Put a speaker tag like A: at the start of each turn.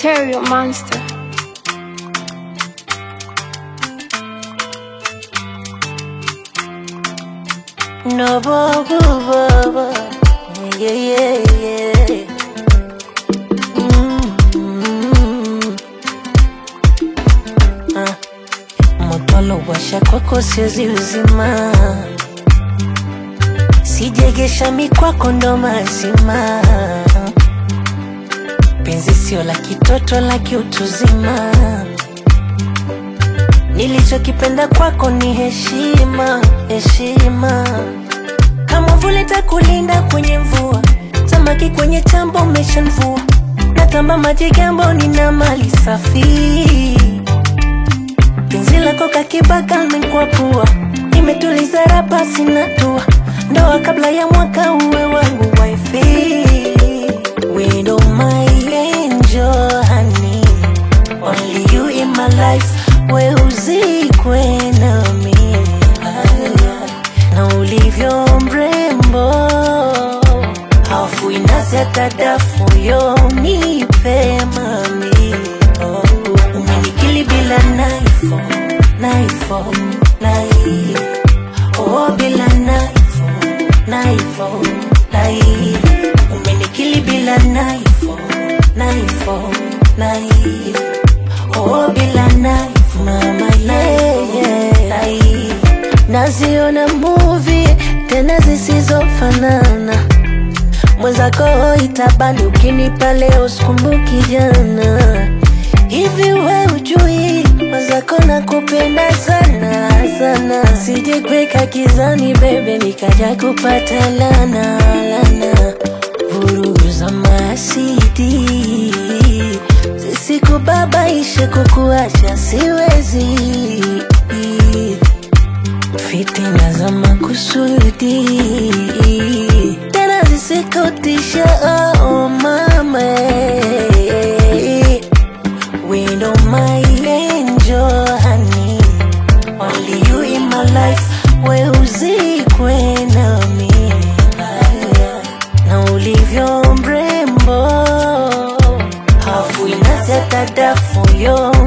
A: Material Monster.
B: No, bo, bo, bo, bo. Yeah, yeah, yeah. Mm. Ah. Moto washa kwako siwezi uzima, sijegesha mikwako ndo mazima. Penzi sio la kitoto, la kiutuzima. Nilichokipenda kwako ni heshima, heshima. Kama vule takulinda kwenye mvua, samaki kwenye chambo umeshanvua, natamba maji gambo, nina mali safi. Penzi lako kakibaka nikwapua, nimetuliza rapa sina tua, ndoa kabla ya mwaka uwe wangu wifi. Widow my angel honey, only you in my life, we uzikwe nami na ulivyo mrembo, hafu inazi hata dafu yo nipe mami oh. Umenikili bila naifo naifo nai oh, bila naifo naifo nai Umenikili bila naifo naifo nai oh, bila naifo mama yeah, yeah. nai Naziona movie tena zisizofanana mwenzako itabani ukinipa leo sikumbuki jana hivi we ujui mwenzako nakupenda sana sana sijekweka kizani bebe nikaja kupata lana lana vurugu za masidi zisikubabaishe kukuacha siwezi fitina za makusudi tena zisikutisha oh mama Window my angel honey Only you in my life we uzikwe nami na ulivyo mrembo hafu inazeta dafu yo